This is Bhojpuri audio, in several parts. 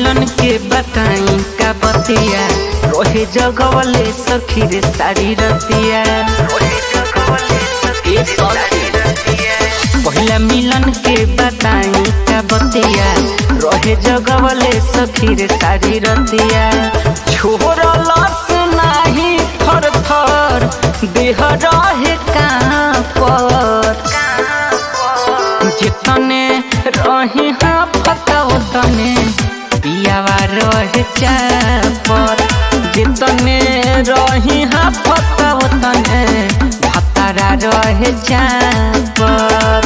मिलन के बताई का बतिया रोहे जगवले सखी रे साड़ी रतिया ए सखी पहिला मिलन के बताई का बतिया रहे जगवले सखी रे साड़ी रतिया छोड़लस नाही थर थर देह रहे कहाँ पर जितने रही हाँ फताओ तने पियावा रहे चापर जितने रही हाँ फताओ तने भतारा रहे चापर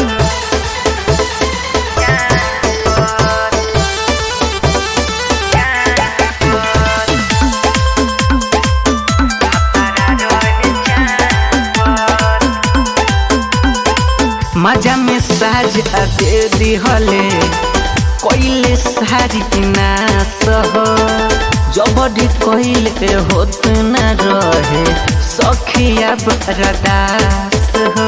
मजा में साजा दे दिहले कोइले सारी नास हो जबरी कोइले होत न रहे सखिया बरदास हो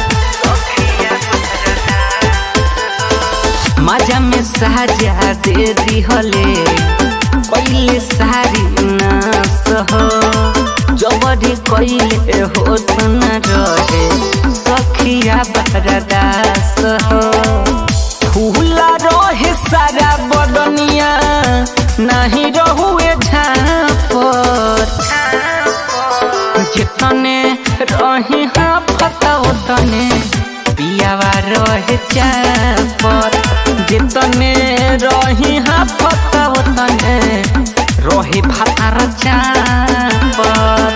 मजा में साजा दे दिहले कोइले सारी नास हो जबरी कोइले होत न रहे सखिया बरदास हो फूला रहे सारा बदनिया नहीं रहुए झापर जितने रही हाँ फताओ तने पियावा रहे चापर जितने रही हाँ फताओ तने रहे भातार चापर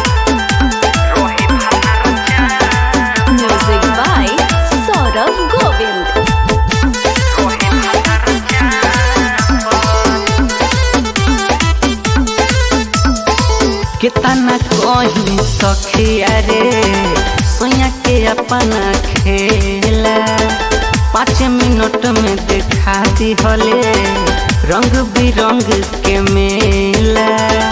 Music by Saurav Govind. कितना कहीं सखिया रे सोया के अपना खेला पाँच मिनट में दिखा दी हले रंग बिरंग के मेला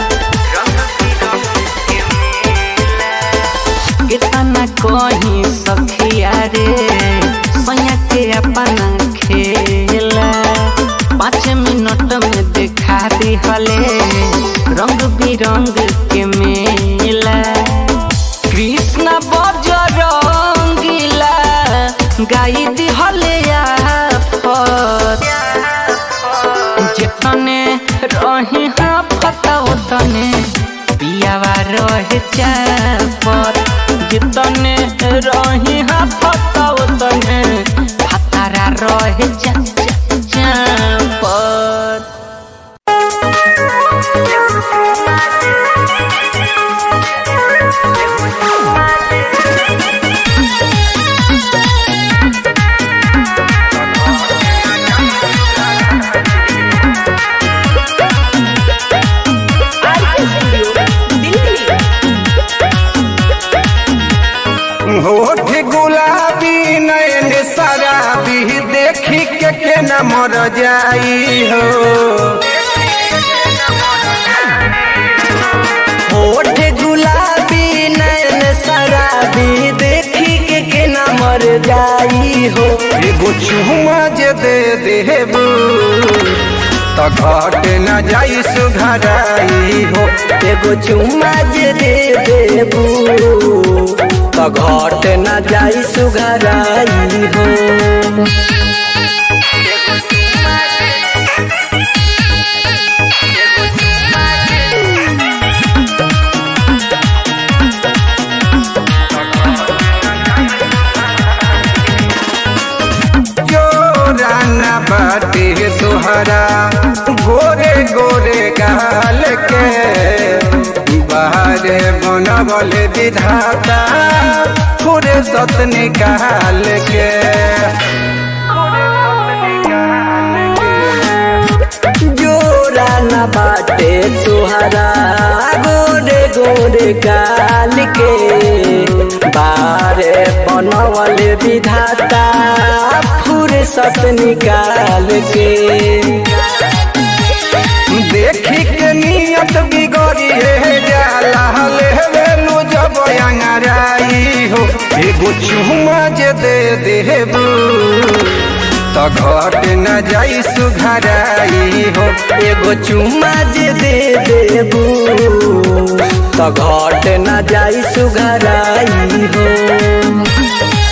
कितना कहीं सखिया रे सोया के अपना खेला पाँच मिनट में दिखा दी हले रंग बिरंग के मेला कृष्ण बजरंगीला गाई दिहले आफत जितने रही हाँ फताओ तने पियावा रहे चापर जितने रही हाँ फताओ तने भतारा रहे चा चा- चापर होठ गुलाबी नयन शराबी देखी के के न मर जाई हो होठ गुलाबी नयन शराबी देखी के के न मर जाई हो एगो चुमा जे दे देबू त घट न जाई सुघराई हो एगो चुमा जे दे देबू त घट न जाई सुघराई हो जोरा न बाटे तुहरा गोरे गोरे गाल के बाहर बनबल विधाता पूरे सत निकाल के जोरा न बाटे तुहरा गोरे गोरे गाल के बारे बनवल विधाता फुर्सत निकाल के देखी के नियत बिगड़ी है जाला लेवेलू जब अंगराई हो एगो चुमा जे दे देबू त घट न जाई सुघराई हो एगो एगो चुमा जे दे देबू तो घट न जाई सुघराई हो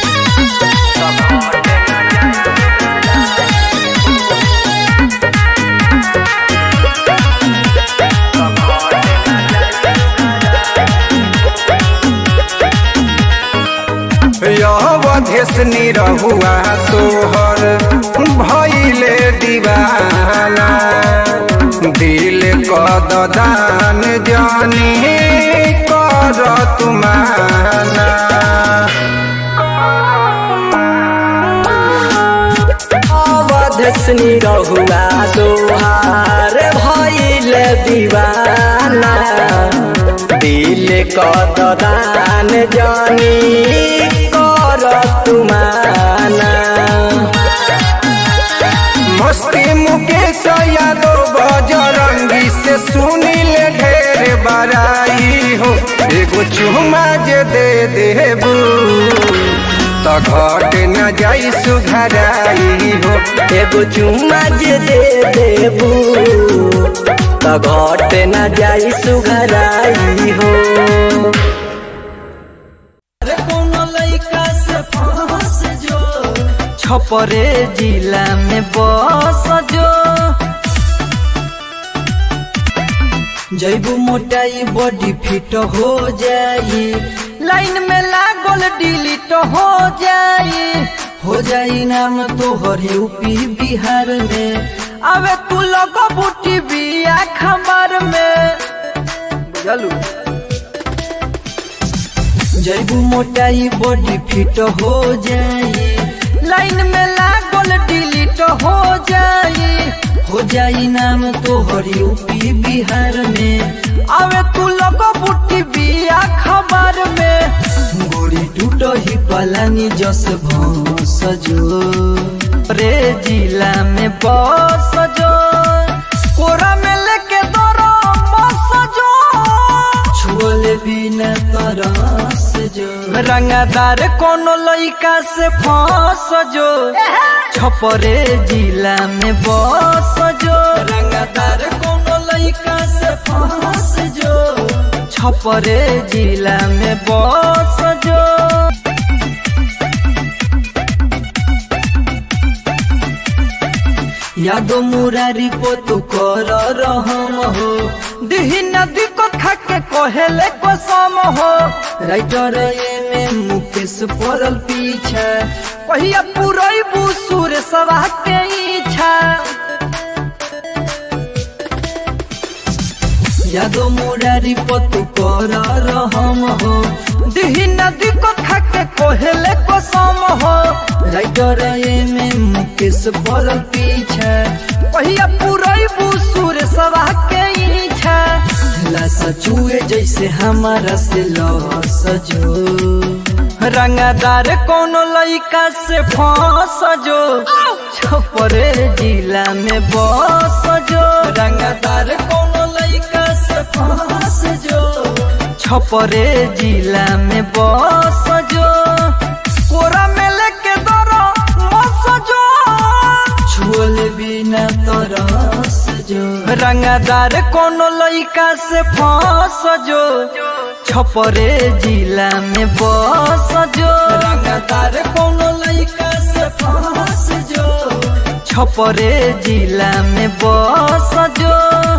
अवधेश निरहुआ तोहर भैले दीवाना दिल कद दान जानी कर तुमाना अवधसनी रहुआ तोहार भइल दीवाना दिल कद दान जानी कर तुमाना मस्ती मुकेश यादव बजरंगी से सुनील ढेर बराई हो एगो चुमा जे दे देबू तो घट न जाई सुघराई हो एगो चुमा जे दे देबू तो घट न जाई सुघराई हो छपरे जिला में बस जो जैबू मोटाई बॉडी फिट हो जाई लाइन में लागल डिलीट हो जाई हो जाई नाम तोहर यूपी बिहार में अबे तू लोग बूटी बिया खबर में बुझलू जैबू मोटाई बॉडी फिट हो जाई लाइन में लागल डिलीट हो जाई हो जाई नाम तोहर यूपी बिहार में अबे तू लोग बूटी बिया खबर में गोरी टूट ही पलानी जस भौस जो रे जिला में बस जो कोरा में लेके दौड़ो बस जो छुअल बिना तरस जो रंगदार कोनो लइका से फंस जो छपरे जिला में बस जो रंगदार कोनो लइका से फंस जो छपरे जिला में बस जो यादो मुरारी पोतु कर रहम हो दिही नदी को खाके कोहेले को सम हो राइटर ये में मुकेश पड़ल पीछा कहिया पुरई बुसुर सवा के इच्छा यादो मुरारी पोतु कर रहम हो दिही नदी को खाके कोहेले को सम हो राइटर ये में मुकेश पड़ल पीछा कहिया पुरई बुसुर सवा के इच्छा लासा चुए जैसे हमारा से लस जो रंगदार कोनो लइका से फंस जो छपरे जिला में बस जो रंगदार कोनो लइका से फंस जो छपरे जिला में बस जो कोरा में लेके दौड़ो मस जो छुअल बिना तरस जो रंगदार कोनो लइका से फंस जो छपरे जिला में बस जो रंगदार कोनो लइका से फंस जो छपरे जिला में बस जो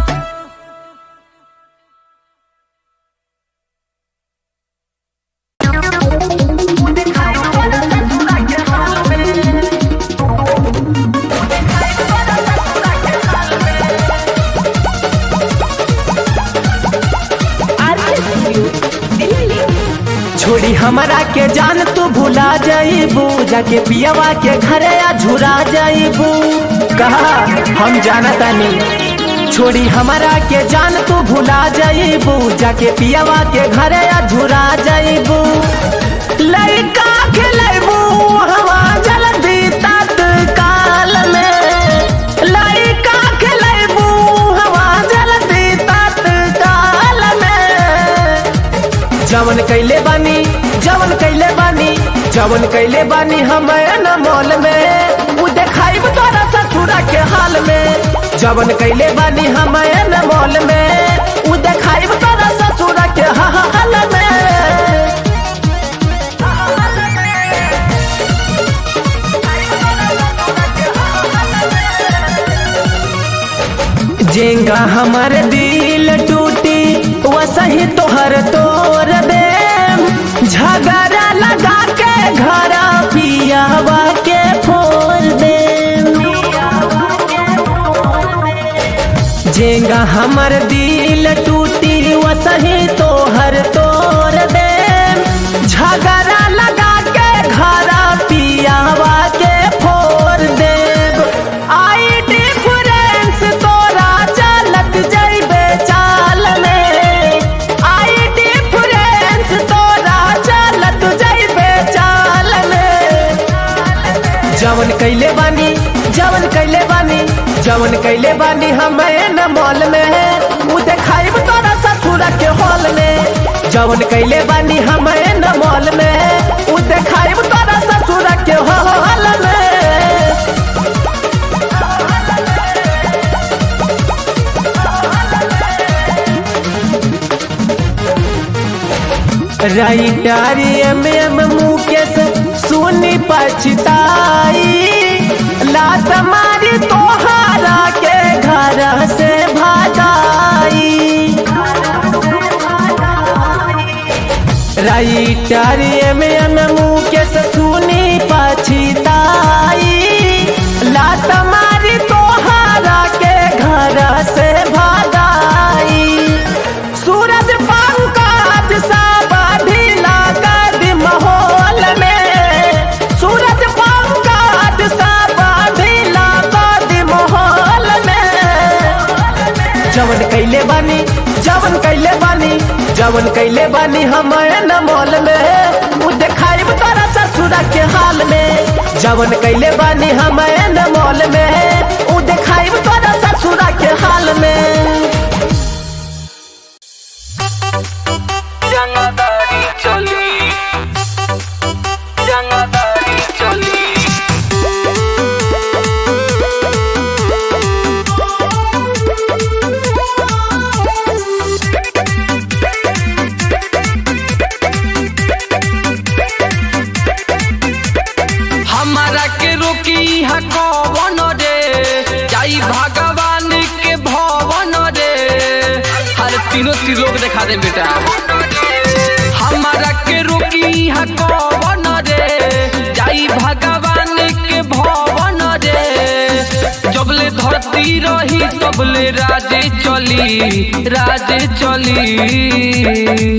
छोड़ी हमरा के जान तू भुला जाइबू जाके पियवा के घरे आ झुरा जाइबू कहा हम जानतानी छोड़ी हमरा के जान तू भुला जाइबू जाके पियवा के घरे आ झुरा जाइबू लइका खेलेबू हवा जल्दी तत्काल में लइका खेलेबू हवा जल्दी तत्काल में जवन कैले बानी जवन कैले बानी जवन कैले बानी हम न मॉल में उ देखाइब तोरा ससुरा के हाल में जवन कैले बानी हम न मॉल में उ देखाइब तोरा ससुर के हाल में जेंगा हमर दिल टूटी वसही तोहर तोर दे झगड़ा लगा के घर पियावा के फोड़ दे जेंगा हमर दिल टूटी वसही तोहर तोर दे झगड़ा लगा के घर पियावा के फोड़ दे आई डिफरेंस तोरा चलत जइबे चाल में आई डिफरेंस तोरा चलत जइबे चाल में जवन कैले बानी जवन कैले बानी जवन कैले बानी हमें न मॉल में उ देखाइब तोरा ससुर के हॉल में जवन कैले बानी हमें न मॉल में उ देखाइब तोरा ससुर के हॉल में राइटर एम एम मुकेश सुनी पछताई लात मारी तोहारा के घर से भागाई राइटर एम एम मुकेश सुनी पछताई लात मारी तोहारा के घर से भागाई सूरज पंकज सब ढीला कर दी माहौल में सूरज पंकज सब ढीला कर दी माहौल में जवन कैले बानी जवन कैले बानी जवन कैले बानी हम न मॉल में उ देखाइब तोरा ससुर के हाल में जवन कैले बानी हम न मॉल में उ देखाइब तोरा ससुर के हाल में रंगदारी चली रंगदारी चली हमारा के रोकी है कौन रे जाई भगवान के भवन रे हर तीनों त्रिलोक दिखा दे बेटा हमारा के रोकी है कौन रे जाई भगवान के भवन रे जबले धरती रही तबले राजे चली राजे चली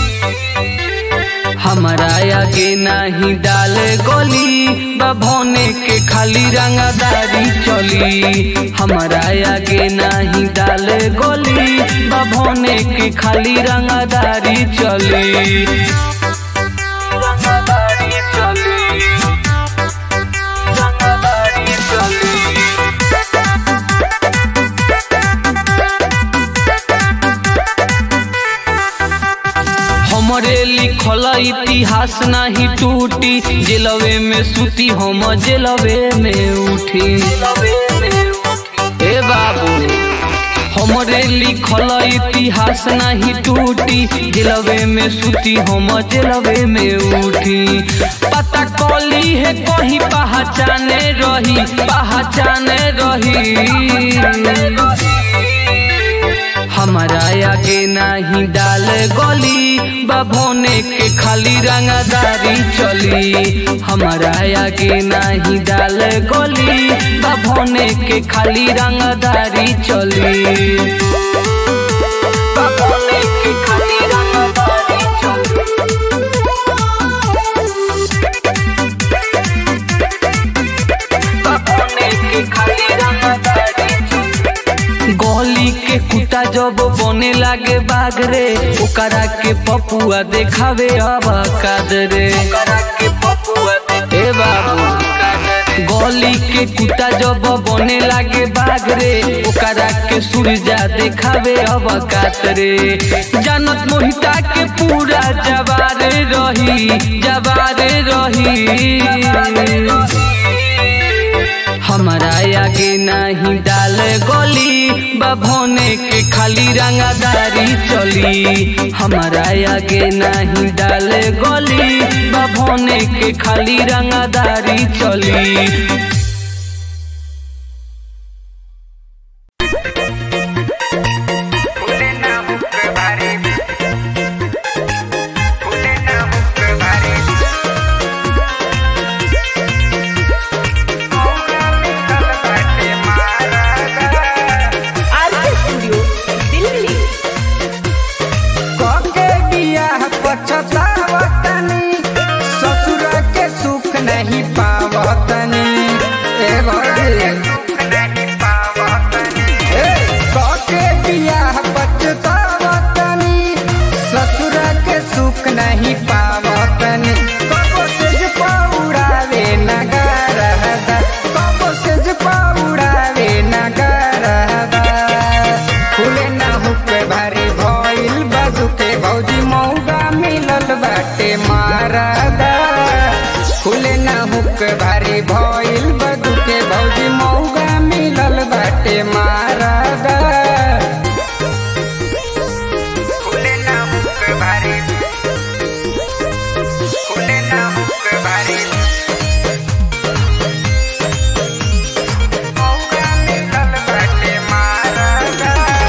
हमारा आगे नाही डाल गली बभोने के खाली रंगदारी चली हमारा आगे नाही डाल गली बभोने के खाली रंगदारी चली रंगदारी चली रंगदारी चली हमरे लिखल इतिहास नहीं टूटी जेलवे में सूती हम जेलवे में उठी ए बाबू हमरे लिखल इतिहास नहीं टूटी जेलवे में सूती हम जेलवे में उठी पता कली है कहीं पहचाने रही पहचाने रही हमारा आगे नहीं डाल गली बभोने के खाली रंगदारी चली हमारा आगे नहीं डाल गली बभोने के खाली रंगदारी चली बभोने के खाली रंगदारी चली बभोने के खाली रंगदारी चली गली के कुत्ता जब बने लागे बाग रे ओकरा के पपुआ देखावे अब कादरे ए बाबू गली के कुत्ता जब बने लागे बाग रे ओकरा के सूरजा देखावे अब कातरे जानत मोहिता के पूरा जवारे रही जवारे रही हमारा आगे नहीं डाल गोली बभोने के खाली रंगादारी चली हमारा आगे नहीं डाल गोली बभोने के खाली रंगादारी चली आरके स्टूडियो दिल्ली के बियाह पछतावतनी ससुर के सुख नहीं पावतनी ए भरे ए, के बियाह पछतावतनी ससुर के सुख नहीं पावतनी कबो सेज पौड़ावे नगारहदा कबो सेज पौड़ावे नगारहदा फूले ना हुके भारी भइल बाजुके भौजी मौगा मिलल बाटे मारदा फूले ना हुके भारी भइल बाजुके भौजी मौगा मिलल बाटे मारदा फूले ना हुके भारी फूले ना हुके भारी मौगा मिलल बाटे मारदा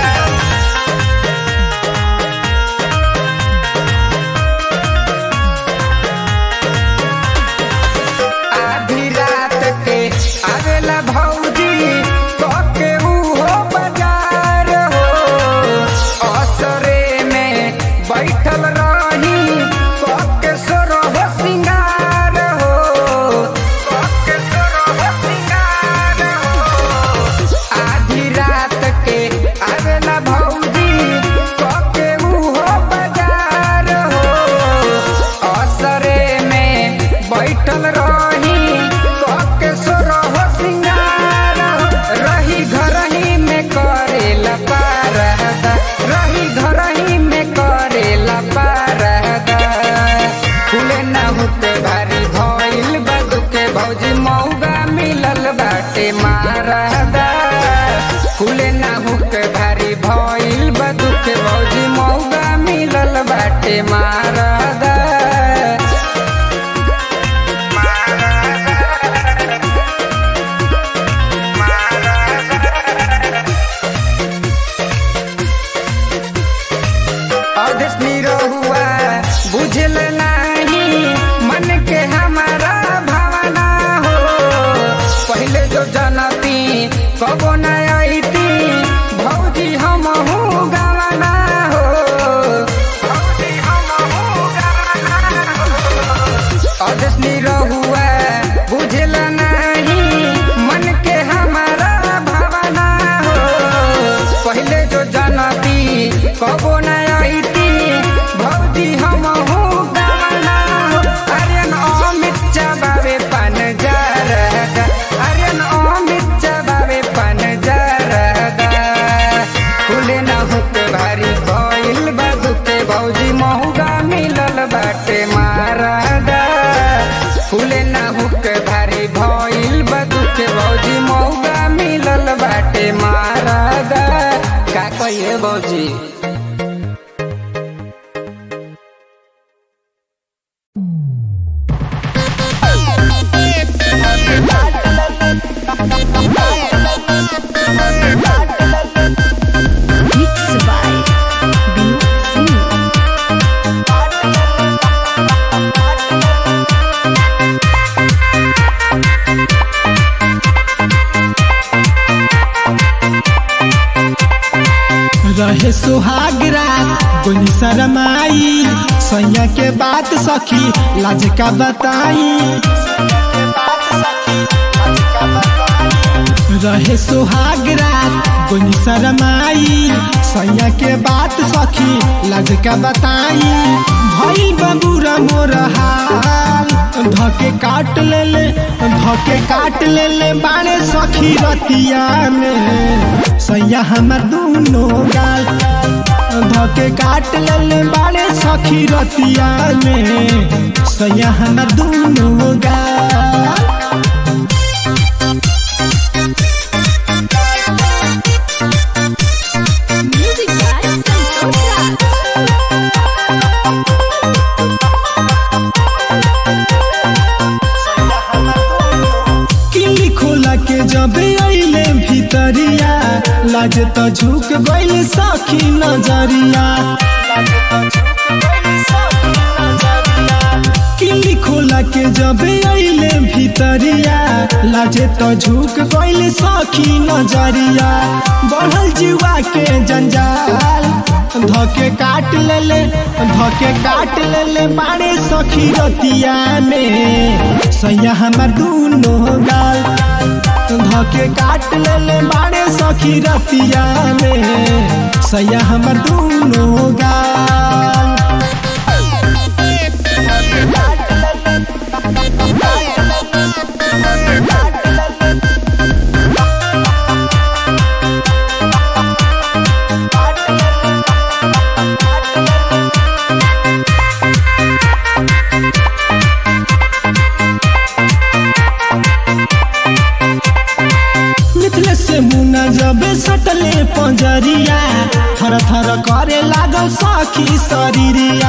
आधी रात के आवेला भौजी कके उहो बाजार हो असरे में बैठल रही कके सोरह सिंगार हो कके सोरह सिंगार हो आधी रात के आवेला भौजी कके उहो बाजार हो असरे में बैठल रही कके सोरह सिंगार हो। रही घरही में करेला पारदा रही घरही में करेला पारदा फूले ना होते भारी भइल बदुके भौजी मौगा मिलल बाटे मारदा फूले ना होके भारी भइल बदुके भौजी मौगा मिलल बाटे मारदा अवधेश निरहुआ बुझल नहीं मन के हमारा भावना हो पहले जो जनती कबो न आईती भौजी हम गवाना हो भौजी हमहू गवाना हो। अवधेश निरहुआ बुझल नहीं मन के हमारा भावना हो पहले जो जनती कबो न आईती भौजी हम गवाना हो अरे अमित चबावे पन जरदा अरे अमित चबावे पन जरदा फूले न हुके भारी भइल बदुके भौजी महुगा मिलल बाटे मारदा फूले न हुके भारी भइल बदुके भौजी महुगा मिलल बाटे मारदा का कहिए भौजी मिक्स बाय विनोद सिंह रहे सुहाग रात कोनी शरमाई सैया के बात सखी लाज का बताई रहे सुहाग रात कोनी शरमाई सैया के बात सखी लाज का बताई भई बबूरा मोर हाल धके काट ले ले धके काट ले ले बाणे सखी रतिया में सैया हमर दूनो गाल धके काट ले ले बाणे सखी रतिया में सैया हमर दूनो गाल तो झुक गइल सखी नजरिया किली खोला के जब अइले भीतरिया लाजे तो झुक गइल सखी नजरिया बढ़ल जीवा के जंजाल धके काट लेले धके काट लेले बाड़े सखी रतिया में सैया हमर दूनो गाल धके काट लेले बाड़े सखी रतिया में सैया हमर दूनो गाल मिथले से मुना जब सटले पंजरिया थर थर करे लागल सखी शरीरिया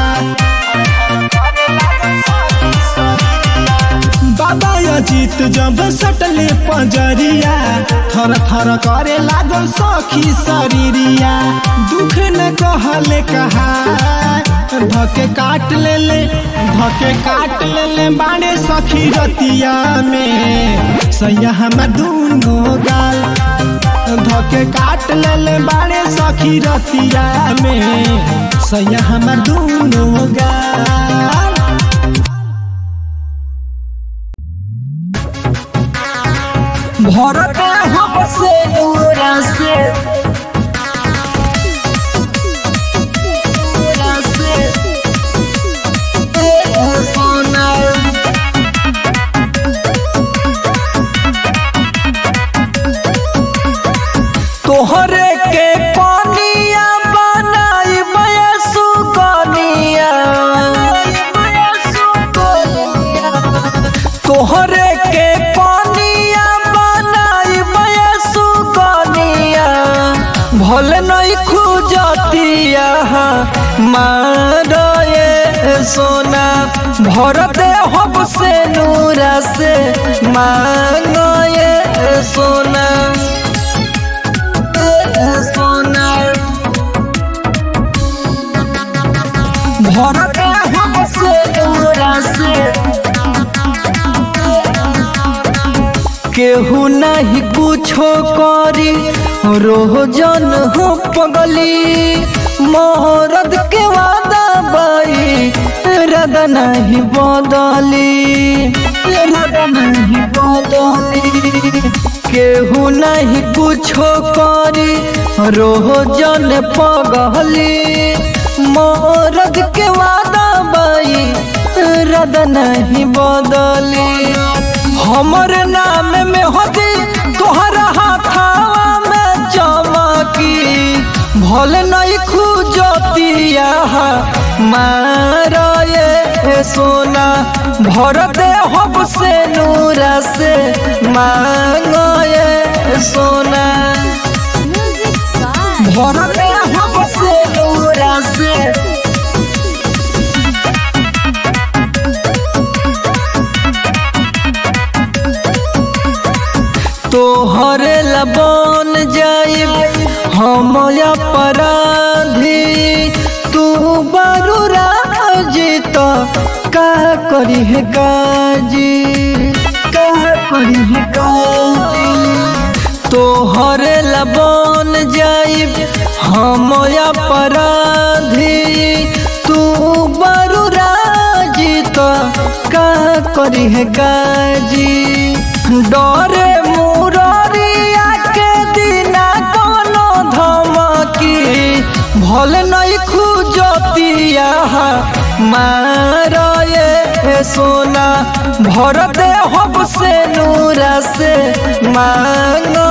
बाबा अजीत जब सटले पंजरिया थर थर करे लागल सखी शरीरिया दुख न कहले कहा धके काट लेले धके काट लेले बाड़े सखी रतिया में सैया हमर दूनो गाल धके काट लेले बाड़े सखी रतिया में सैया हमर दूनो गाल भरत हमसे दूरा से दूरा से ए सोना तोहरे के पानिया बनाई बयसु कनिया तोहरे के पानिया बनाई बयसु कनिया भले नहीं खुजतिया मारे सोना भर दे हब से नूरा से मांगे सोना सोना भर दे हब से नूरा से केहू नहीं कुछो करी रोजन हो पगली मोहरद के वादा बाई रद नहीं बदली रद नहीं बदली केहू नहीं कुछो करी रोजन पगली मोरद के वादा बाई रद नहीं बदली हमर नाम में होती तोहरा हाथावा में चमकी भल नहीं खुजतिया मारा ये सोना भर दे हब से नूरा से मांगो ये सोना Music by भर दे हब से नूरा से तोहरे लबन जाइब हम अपराधी तू बारू राजी तो का करी है काजी का करी है काजी तोहरे लबन जाइब हम अपराधी तू बारू राजी तो का करी है काजी डरे मुररिया के दिना कोनो धमकी भल नहीं खुजतिया मारा ये सोना भर दे हब से नूरा से मांगो